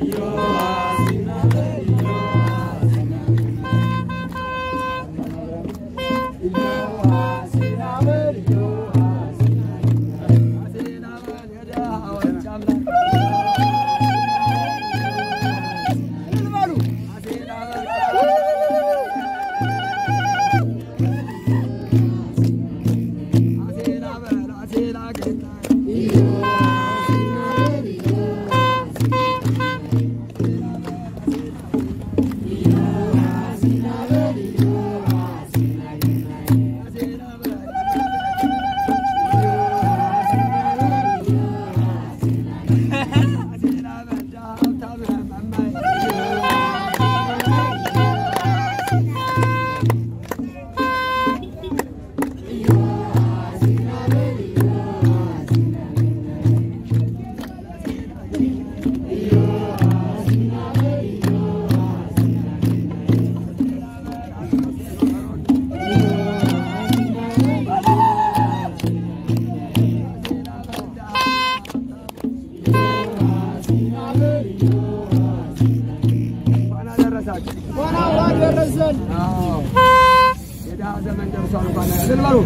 የድሃ ዘመን ደርሷል። እንኳን እልል በሉ።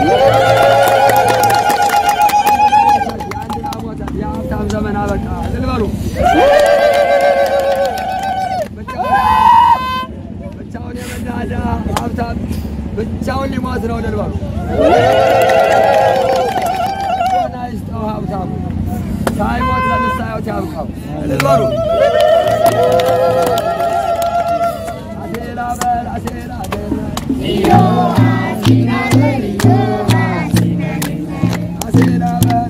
የአንድ ሞተ የሀብታም ዘመን አበቃ። እልል በሉ። ብቻውን የበላ ድሃ ሀብታም ብቻውን ሊሞት ነው። እልል በሉ። ጤና ይስጠው ሀብታሙ ሳይሞት ለንስሐ ያብቃው። እልል በሉ። አሴራ በል አሴራ አሴራ በል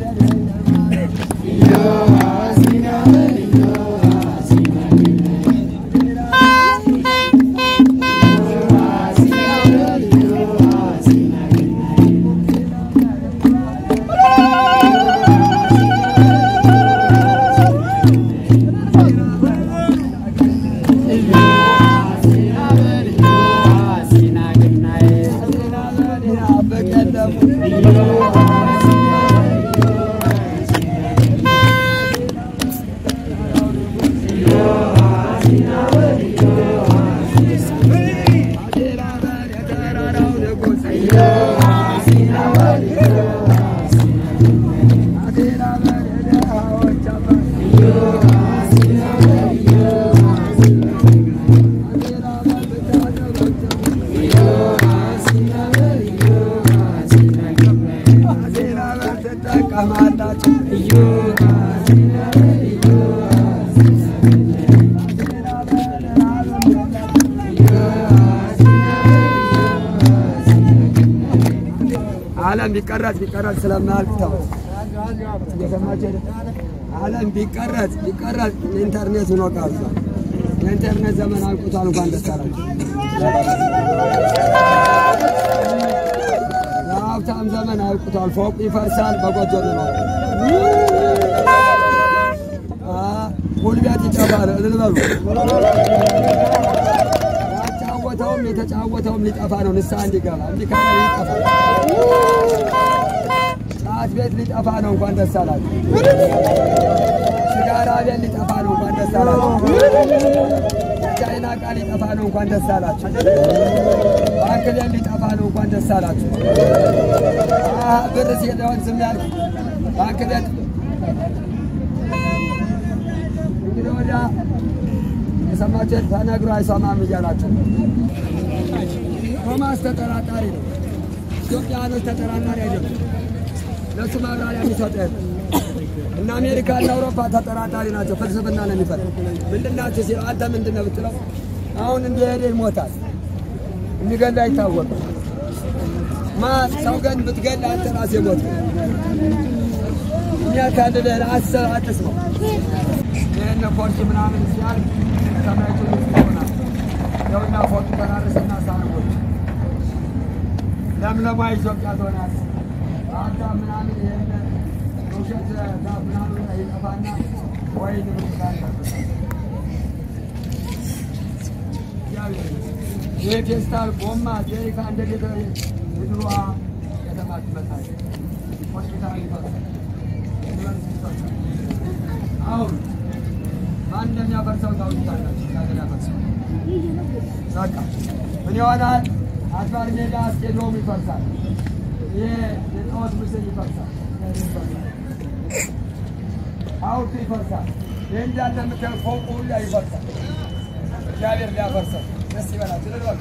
ዓለም ቢቀረጽ ቢቀረጽ ስለማያልቅ ተው። እየሰማችሁ አይደል? ዓለም ቢቀረጽ ቢቀረጽ ኢንተርኔት ሆኖ ቀርቷል። የኢንተርኔት ዘመን አልቁቷል። እንኳን ደስ አላችሁ። የሀብታም ዘመን አልቁቷል። ፎቁ ይፈርሳል፣ በጎጆ ነው። ጉልበት ይጠፋል። እልል በሉ። ያጫወተውም የተጫወተውም ሊጠፋ ነው። ንስሐ እንዲገባ እንዲህ ካለ ይጠፋል። ጫት ቤት ሊጠፋ ነው። እንኳን ደስ አላችሁ። ሲጋራ ቤት ሊጠፋ ነው። እንኳን ደስ አላችሁ። ቻይና ዕቃ ሊጠፋ ነው። እንኳን ደስ አላችሁ። ባንክ ቤት ሊጠፋ ነው። እንኳን ደስ አላችሁ። አሀ ብር ሲለሆን ዝም ያልክ ባንክ ቤት እንግዲህ ወዲያ የሰማችሁ ተነግሮ አይሰማም እያላችሁ ቶማስ ተጠራጣሪ ነው። ኢትዮጵያኖች ተጠራጣሪ አይደሉም። ለእሱ ማብራሪያ የሚሰጥ የለም። እና አሜሪካ እና አውሮፓ ተጠራጣሪ ናቸው። ፍልስፍና ነው የሚፈልግ ምንድን ናቸው ሲል አንተ ምንድን ነው ብትለው አሁን እንደሄደ ይሞታል። የሚገል አይታወቅም። ማ ሰው ገን ብትገል አንተ ራስህ ሞት የሚያካልልህ አስብ አትስማው። ይህን ኮርስ ምናምን ሲያል ሰማይቱ ይሆናል። ይኸውና ፎቱ ተራርስና ሳርቦች ለምለሟ ኢትዮጵያ ትሆናለች። አዳ ምናምን ይህን ውሸት ዛፍ ምናምን ይጠፋና ወይን ይህ ፌስታል ጎማ ጀሪካ እንደዚህ የድሮዋ ከተማ ትመጣለች። ሆስፒታል ይፈርሳል። ዩኒቨርሲቲ ይፈርሳል። አሁን ማን እንደሚያፈርሰው ታውቁታላችሁ። እግዚአብሔር ያፈርሰው። በቃ ምን ይሆናል? አድባር ሜዳ ስቴዲየም ይፈርሳል። ይሄ የጣዖት ምስል ይፈርሳል። ሐውልቱ ይፈርሳል። ይህ እንዳለ የምታዩት ፎቁ ሁላ ይፈርሳል። እግዚአብሔር ሊያፈርሰው ደስ ይበላችሁ። ልልበሉ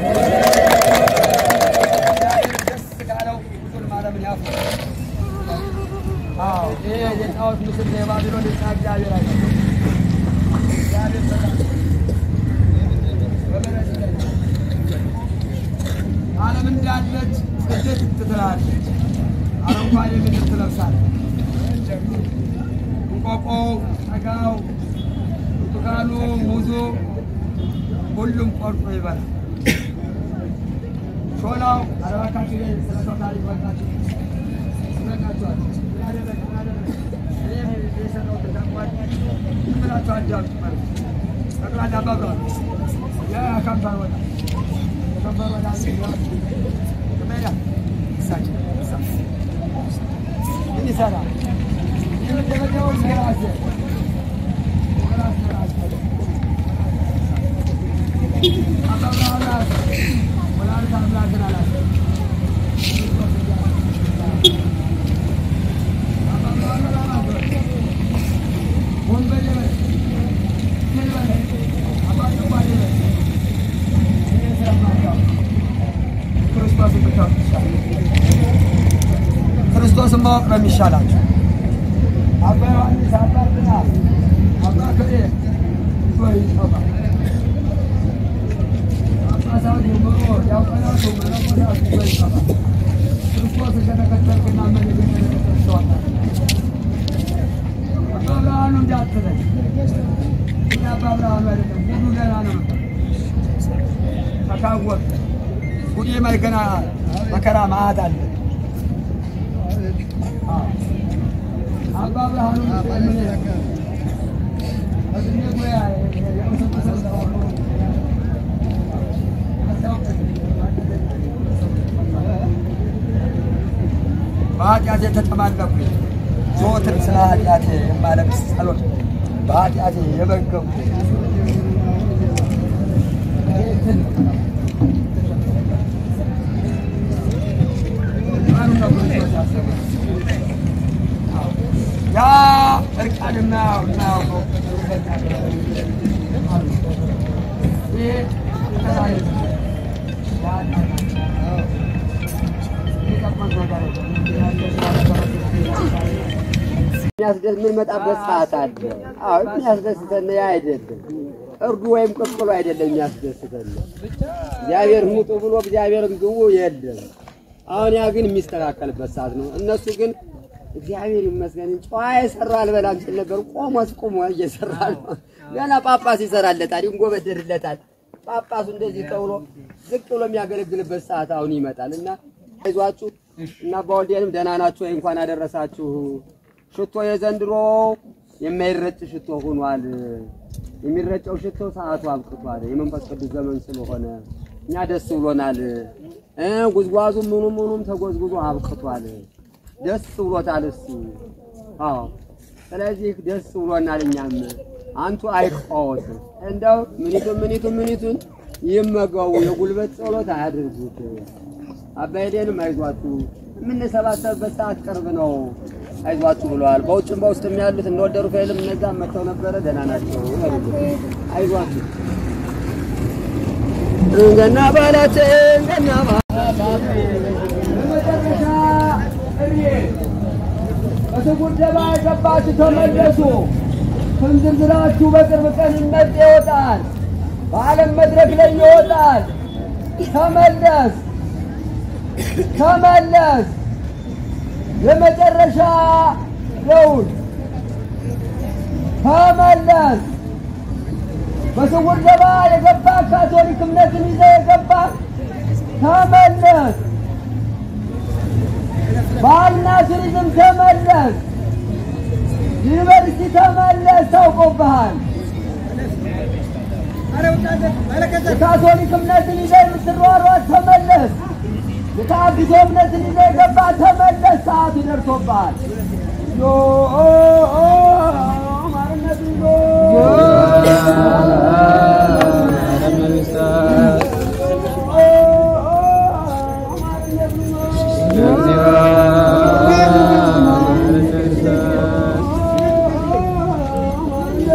እግዚአብሔር ደስ ካለው ሁሉንም ዓለምን ያፍርሳል። አዎ ይሄ የጣዖት ምስል የባቢሎን ሕንፃ እግዚአብሔር አይ እግዚአብሔር ተቃ- በምሕረት ይለኛል። ዓለም እንዳለች ጽድት ትላለች። አረንጓዴ ምድር ትለብሳለች። እንቆቆው፣ ጠጋው፣ ብርቱካኑ፣ ሙዙ ሁሉም ቆርጦ ይበላል። ሾላው አረባካችሁ ላይ ስለ ሰው ታሪክ በቃችሁ ይበቃችኋል። ምን አደረገ? ምን አደረገ? እኔም የሰራሁትን ታውቋል። ዝም ብላችሁ አዳምጡ ማለት ነው። ጠቅላላ አባብሏል። የከንፈር ወጣ የከንፈር ወጣ ሜዳ እሳቸው እሳ ምን ይሰራል? የመደበኛው ራሴ ራስ ራስ አባብሏል ወላዲተ አምላክን አላቸው። ክርስቶስን ማወቅ ነው የሚሻላቸው። አባ ዮሐንስ አባ እንትና አባ ከሌ ወይ አባ ጳጳሳት ይምሩ ዲያቆናቱ መነኮሳቱ ወይ አባ ክርስቶስ ከተከተልክና ምን የተከተልክ ሰዋታ አባ ብርሃኑ እንዳትለኝ እኛ አባ ብርሃኑ አይደለም ጉዱ ገና ነው ተካወቅ ጉዴ ማይገና መከራ ማዕት አለ አባ ብርሃኑ ምን በስሜ ጉያ በኃጢአቴ ተጨማለኩ ዘወትር ስለ ኃጢአቴ የማለቅስ ጸሎት በኃጢአቴ የበገቡ ያ እርቃን የማያውቀው ይህ ተሳሪ የሚያስደስት የምንመጣበት ሰዓት አለ። አዎ የሚያስደስተን ያ አይደለም፣ እርዱ ወይም ቅቅሉ አይደለም የሚያስደስተን። እግዚአብሔር ሙጡ ብሎ እግዚአብሔርን ግቡ የለም። አሁን ያ ግን የሚስተካከልበት ሰዓት ነው። እነሱ ግን እግዚአብሔር ይመስገን ጨዋ የሰራ አልበላም ሲል ነበር። ቆሞስ ቁሞ እየሰራ ነው። ገና ጳጳስ ይሰራለታል፣ ይንጎበደድለታል። ጳጳሱ እንደዚህ ተብሎ ዝቅ ብሎ የሚያገለግልበት ሰዓት አሁን ይመጣል እና አይዟችሁ እና በወልዴንም ደህና ናችሁ ወይ? እንኳን አደረሳችሁ። ሽቶ የዘንድሮ የማይረጭ ሽቶ ሆኗል። የሚረጨው ሽቶ ሰዓቱ አብቅቷል። የመንፈስ ቅዱስ ዘመን ስለሆነ እኛ ደስ ብሎናል። እ ጉዝጓዙ ምኑም ምኑም ተጎዝጉዞ አብቅቷል። ደስ ብሎታል እሱ። አዎ ስለዚህ ደስ ብሎናል። እኛም አንቱ አይቀወት እንደው ምኒቱን ምኒቱን ምኒቱን ይመገቡ፣ የጉልበት ጸሎት አያድርጉት። አባይዴንም አይዟችሁ የምንሰባሰብበት ሰዓት ቅርብ ነው፣ አይዟችሁ ብለዋል። በውጭም በውስጥም ያሉት እንደወደሩ ፋይልም እነዛም መጥተው ነበረ፣ ደህና ናቸው። አይዟችሁ ገና ባላት ገና በመጨረሻ እድሜ በስጉር ደባ የገባችሁ ተመለሱ። ስም ዝርዝራችሁ በቅርብ ቀን ይመጥ ይወጣል። በዓለም መድረክ ላይ ይወጣል። ተመለስ ተመለስ። የመጨረሻ ደውል ተመለስ። በስውር ደባ የገባ ካቶሊክ እምነትን ይዘ የገባ ተመለስ። ባህልና ቱሪዝም ተመለስ። ዩኒቨርሲቲ ተመለስ። ታውቆብሃል። የካቶሊክ እምነትን ይዘህ የምትሯሯጥ ተመለስ። የተአግቶ እምነትን ይዘህ የገባ ተመለስ። ሰዓቱ ደርሶብሃል። ዮ ማርነቱ ዮ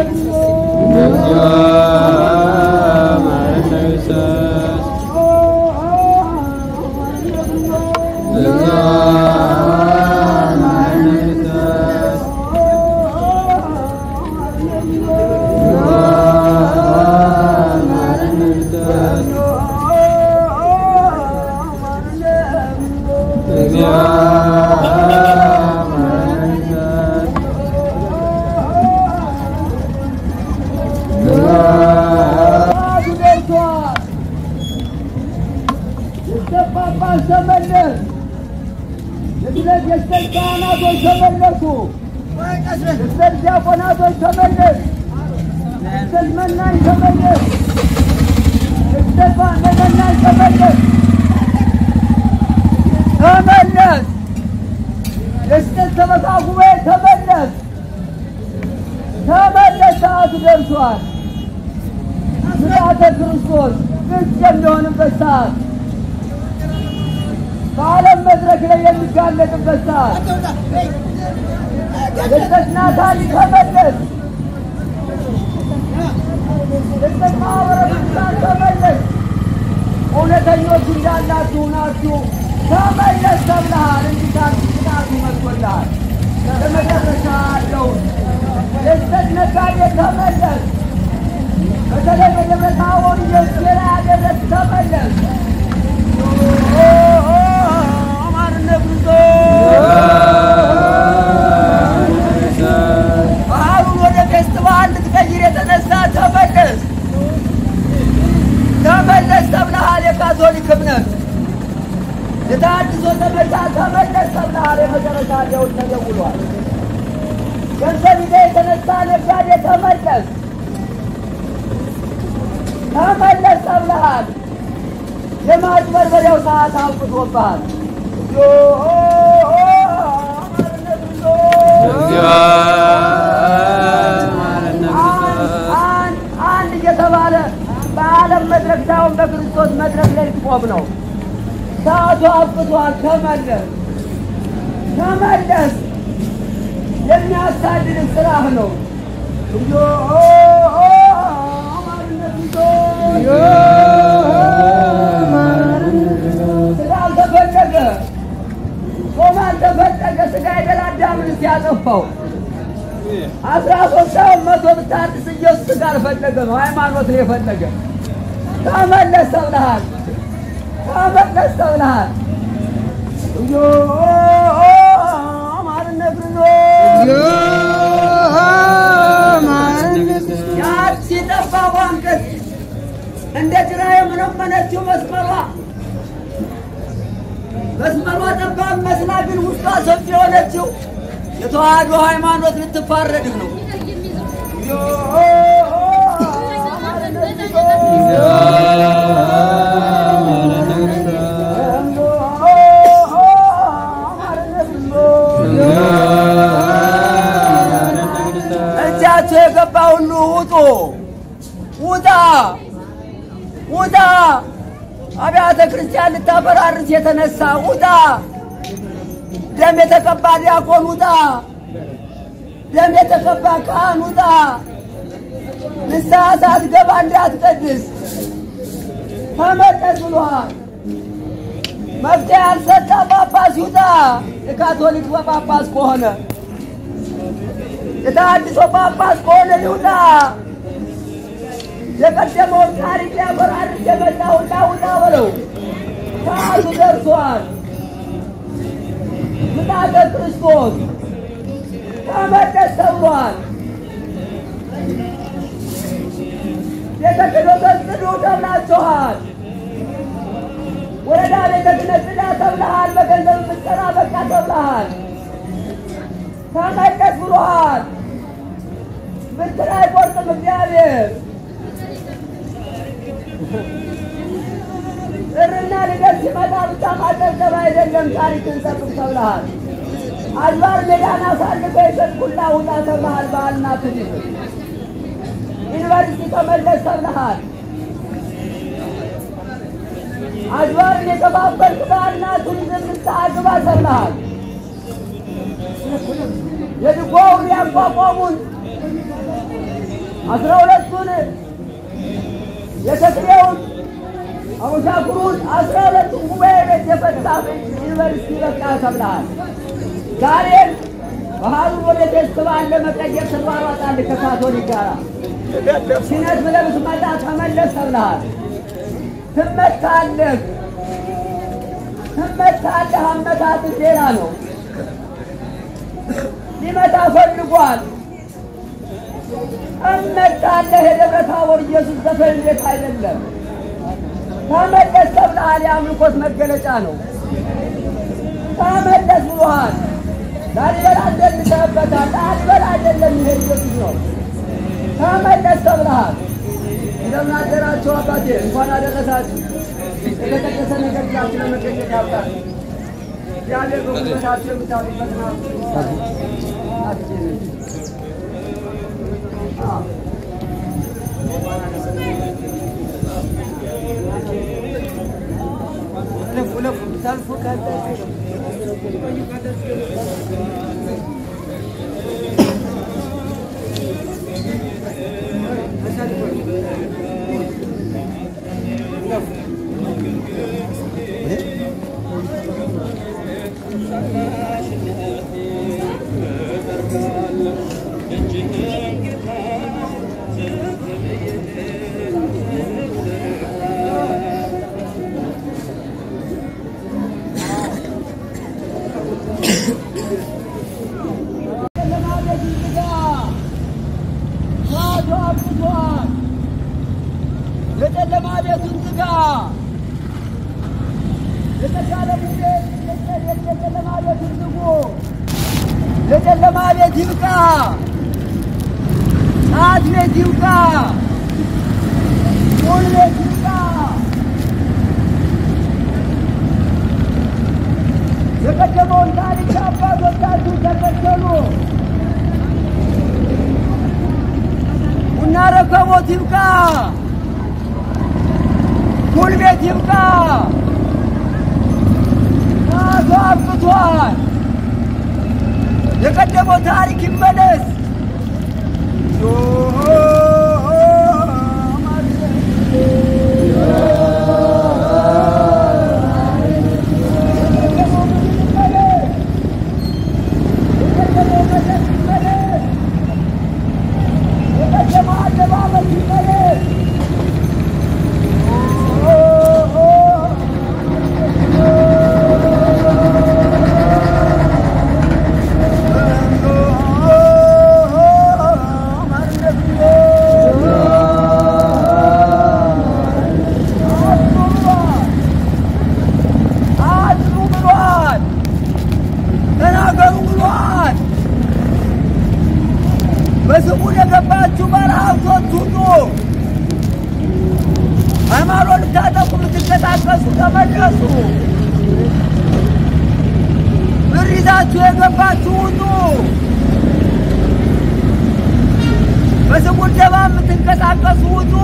ጳጳስ ተመለስ። የስለት የስለት ካህናቶች ተመለሱ። የስለት ዲያቆናቶች ተመለስ። የስለት መናኝ ተመለስ። የስለት መናኝ ተመለስ። ተመለስ። የስለት ሰበካ ጉባኤ ተመለስ። ተመለስ። ሰዓቱ ደርሷል። ምልአተ ክርስቶስ ግልጽ የሚሆንበት ሰዓት በዓለም መድረክ ላይ የሚጋለጥበት ሰዓት የስተትናታን ተመለስ። የስተት ማህበረ ቅዱሳን ተመለስ። እውነተኞች እንዳላችሁ ናችሁ ተመለስ ተብለሃል። እንዲታል ቅጣቱ መጥቶልሃል። ለመጨረሻ ያለውን የስተት ነጋዴ ተመለስ። በተለይ በደብረ ታቦር ኢየሱስ ላይ ያደረስ ተመለስ። አማርነት ጉዞ ባህሉን ወደ ፌስቲቫል ልትቀይር የተነሳ ተመለስ ተመለስ ተብለሃል። የካቶሊክ እምነት የተሃድሶ ዘመቻ ተመለስ ተብለሃል። የመጨረሻ ሊሆን ተደውሏል። ገንዘብ ይዘህ የተነሳ ነጋዴ ተመለስ ተመለስ ተብለሃል። የማጭበርበሪያው ሰዓት አብቅቶብሃል። አንድ እየተባለ በዓለም መድረክ ሳይሆን በክርስቶስ መድረክ ላይ ልትቆም ነው። ሰዓቱ አብቅቷል። ተመለስ ተመለስ። የሚያሳድድ ስራህ ነው። ስጋ አልተፈለገ፣ ጾም አልተፈለገ። ስጋ የደላዳምን ሲያጠፋው አስራ ሶስት ሰው መቶ ብታድስ ኢየሱስ ስጋ አልፈለገ ነው፣ ሃይማኖት ነው የፈለገ። ተመለስ ተብለሃል፣ ተመለስ ተብለሃል። ያቺ ጠባቧ አንገት እንደ ጭራ የመነመነችው መስመሯ መስመሯ ጠባብ መስላ ግን ውስጧ ሰፊ የሆነችው የተዋህዶ ሃይማኖት ልትፋረድህ ነው። እጃቸው የገባ ሁሉ ውጡ፣ ውጣ፣ ውጣ። አብያተ ክርስቲያን ልታፈራርስ የተነሳ ውጣ። ደም የተቀባ ዲያቆን ውጣ። ደም የተቀባ ካህን ውጣ። ንስሐ ሳትገባ እንዳትቀድስ ተመለስ ብሏል። መፍትሄ ያልሰጠ ጳጳስ ይውጣ። የካቶሊክ ጳጳስ ከሆነ የተሃድሶ ጳጳስ ከሆነ ይውጣ። የቀደመውን ታሪክ ሊያፈራርስ የመጣ ውጣ ውጣ በለው። ሰዓቱ ደርሷል። ምጣተ ክርስቶስ ተመለስ ተብሏል። ቤተ ክህነትን ጽዱ ተብላችኋል። ወረዳ ቤተ ክህነት ጽዳ ተብለሃል። በገንዘብ ምትሰራ በቃ ተብለሃል። ተመለስ ብሎሃል። ብትር አይቆርጥም እግዚአብሔር። ጥርና ልደት ሲመጣ ብቻ ማጨብጨብ አይደለም፣ ታሪክን ጠብቅ ተብለሃል። አድባር ሜዳን አሳልፈ የሰጥኩላ ውጣ ተብለሃል። ባህልና ቱሪዝም ዩኒቨርሲቲ ተመለስ ተብለሃል። አድባርን የተባበርክ ባህልና ቱሪዝም ንስሐ ግባ ተብለሃል። የድጓውን ያቋቋሙን አስራ ሁለቱን የተክሌውን አቡሻኩሩን አስራ ሁለቱን ጉባኤ ቤት የፈታ ዩኒቨርሲቲ በቃ ተብለሃል። ዛሬም ባህሉን ወደ ፌስቲቫል ለመቀየር ትሯሯጣለህ ከካቶሊክ ጋር ሲነት ብለህ ብትመጣ ተመለስ ተብለሃል። ትመታለህ ትመታለህ። አመታት ሌላ ነው። ሊመታ ፈልጓል። እመታለህ። የደብረ ታቦር ኢየሱስ ዘፈን ቤት አይደለም። ተመለስ ተብለሃል። የአምልኮት መገለጫ ነው። ተመለስ ብሎሃል። ላሊበላ እንደልተህበታል። ላሊበላ አይደለም፣ ይሄ ኢየሱስ ነው። ተመለስ ተብለሃል። እንደምን አደራችሁ አባቴ፣ እንኳን አደረሳችሁ። የተቀደሰ ነገር ላችሁ ለመገኘት ያብቃል። እግዚአብሔር በጉልበታችሁ የምታውቁበት ነው። ሰልፉ የጨለማ ቤቱን ዝጋ። የተሻለሙ ቤት የጨለማ ቤቱን ዝጉ። የጨለማ ቤት ይብቃ። ጫት ቤት ይብቃ። ቁል ቤት ይብቃ። የቀደመውን ታሪክ አባቶቻችሁ ተከተሉ። ቡና ረከቦት ይብቃ። ፑል ቤት ይብቃ። ራሱ አብቅቷል። የቀደመው ታሪክ ይመለስ። የቀደመው አለባበስ ይመለስ። አጽኑ ብሏል። ተናገሩ ብሏል። በስሙ ለገባችሁ ባለሀብቶች ሁሉ ሃይማኖት ልታጠቁ ልትንቀሳቀሱ ተመለሱ። ብር ይዛችሁ የገባችሁ ሁሉ በስሙ ደባ የምትንቀሳቀሱ ሁሉ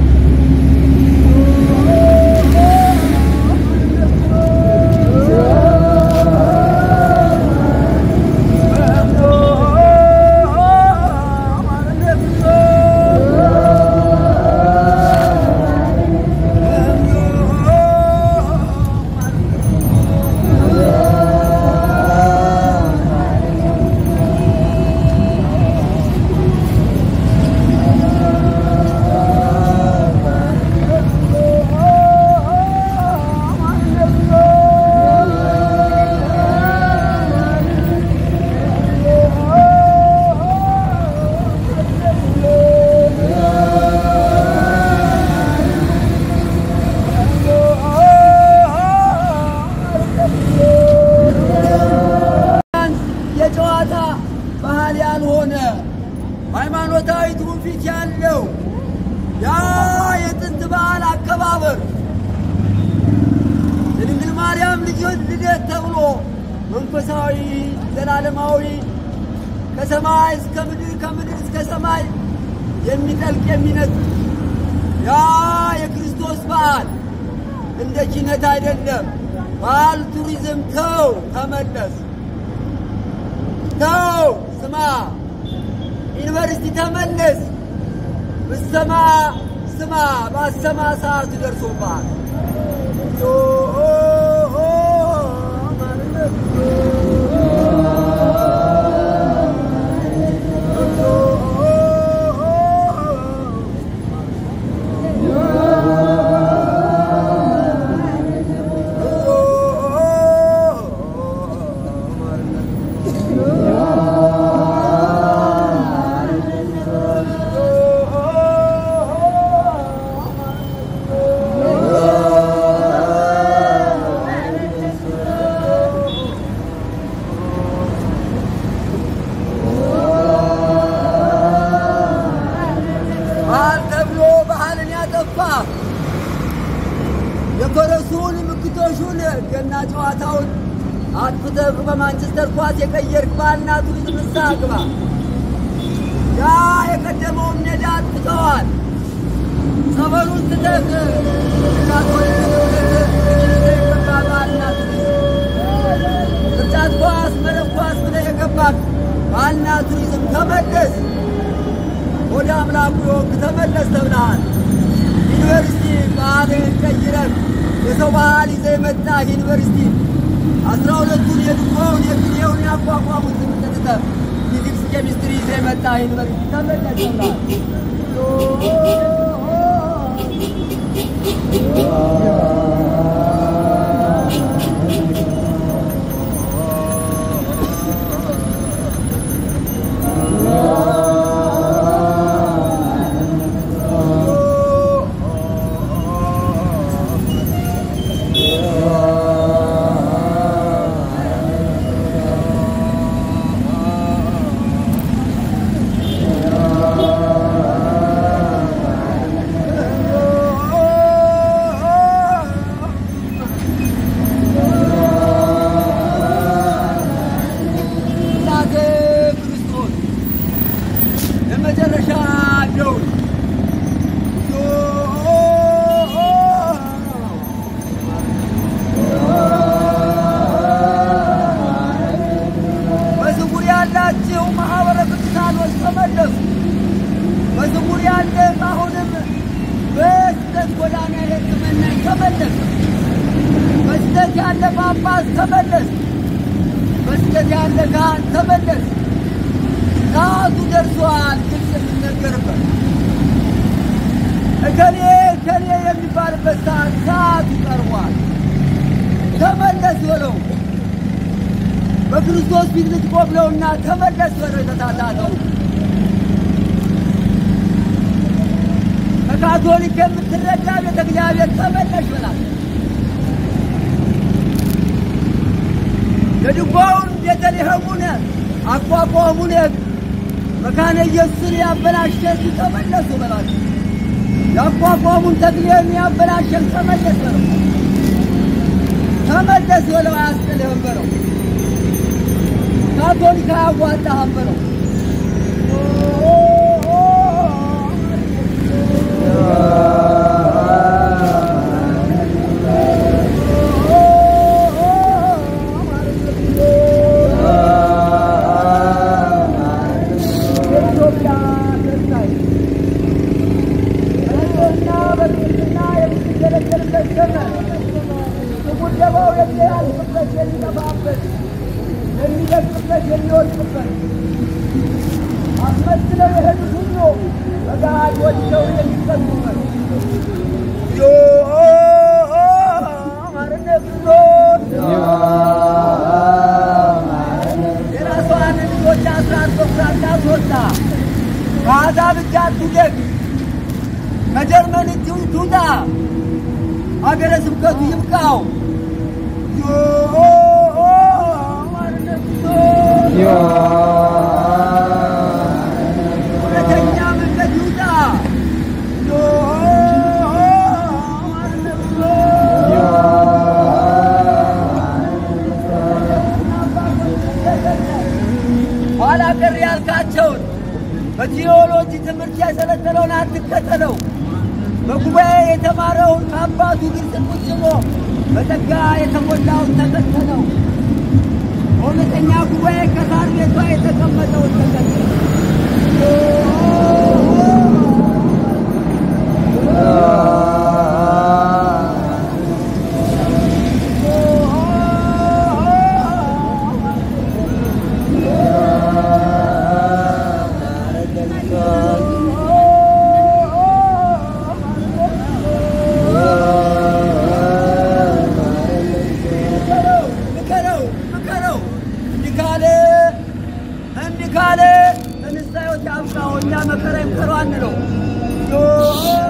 የጨዋታ ባህል ያልሆነ ሃይማኖታዊ ትውፊት ያለው ያ የጥንት በዓል አከባበር የድንግል ማርያም ልጆች ልደት ተብሎ መንፈሳዊ ዘላለማዊ ከሰማይ እስከ ምድር ከምድር እስከ ሰማይ የሚጠልቅ የሚነጥ ያ የክርስቶስ በዓል እንደ ኪነት አይደለም። በዓል ቱሪዝም ተው፣ ተመለስ፣ ተው፣ ስማ፣ ዩኒቨርሲቲ ተመለስ፣ ብሰማ ስማ ባሰማ ሰዓቱ ደርሶብሃል። ዮ ማርነት ባህል ተብሎ ባህልን ያጠፋ የፈረሱን ምክቶሹን ገና ጨዋታውን አጥፍተህ በማንቸስተር ኳስ የቀየርክ ባህልና ቱሪዝም ንስሐ ግባ። ያ የቀደመውን ሜዳ አጥፍተዋል። ጸበሉን ትተህ የገባ ባህልና ቱሪዝም ቅርጫት ኳስ፣ መረብ ኳስ ብለህ የገባህ ባህልና ቱሪዝም ተመለስ። ወደ አምላኩ የወቅ ተመለስ ተብለሃል። ዩኒቨርሲቲ ባህልን ቀይረህ የሰው ባህል ይዘህ የመጣህ ዩኒቨርሲቲ አስራ ሁለቱን የድሮውን የግሬውን ያቋቋሙት ትምህርት ትተህ ፊዚክስ፣ ኬሚስትሪ ይዘህ የመጣህ ዩኒቨርሲቲ ተመለስ ተብለሃል። እናቴ ክርስቶስ የመጨረሻ ደውል በዝጉር ያላችሁ ማኅበረ ቅዱሳኖች ተመለሱ። በዝጉር ያለ አሁንም በስህተት ጎዳና የሕክምና ተመለስ። በስህተት ያለ ጳጳስ ተመለስ። በስደት ያለ ካህን ተመለስ። ሰዓቱ ደርሷል። ግልጽ የሚነገርበት እከሌ እከሌ የሚባልበት ሰዓት ሰዓቱ ቀርቧል። ተመለስ በለው። በክርስቶስ ፊት ልትቆም ነውና ተመለስ በለው። የተሳሳተው ከካቶሊክ የምትረዳ ቤተ እግዚአብሔር ተመለሽ በላት። የድጓውን ቤተልሔሙን አቋቋሙን መካነ ኢየሱስን ያበላሸት ተመለሱ በላቸው። ያቋቋሙን ተክሌን ያበላሸን ተመለስ በለው። ተመለስ በለው። አያስጥልህም በለው። ካቶሊክ አያዋጣህም በለው። የኢትዮጵያ ተስፋዬ በነገርና በቅድስና የምትገለገልበት ዘመን ስጉደባው የሚያልፍበት የሚጠፋበት የሚደቅበት የሚወድቅበት አስመስለው የሄዱት ሁሉ በገሃድ ወድቀው የሚቀጡበት ዮ ማርነት ዞን የራሷን ልጆች አስራት በኩራት ታስወጣ ከአሕዛብ እጅ አትውደቅ ከጀርመን እጅ ትውጣ አገረ ስብከቱ ይብቃው ዮ ማርነት ዞን እውነተኛ መንገድ ይውጣ ዮ ማርነት ኋላ ቀር ያልካቸውን በቴዎሎጂ ትምህርት ያሰለጠነውን አትከተለው። በጉባኤ የተማረውን ከአባቱ ግልጽ ቁጭ ብሎ በጸጋ የተሞላውን ተከተለው። በእውነተኛ ጉባኤ ከሳር ቤቷ የተቀመጠውን ተከተለው። ክርስቶስ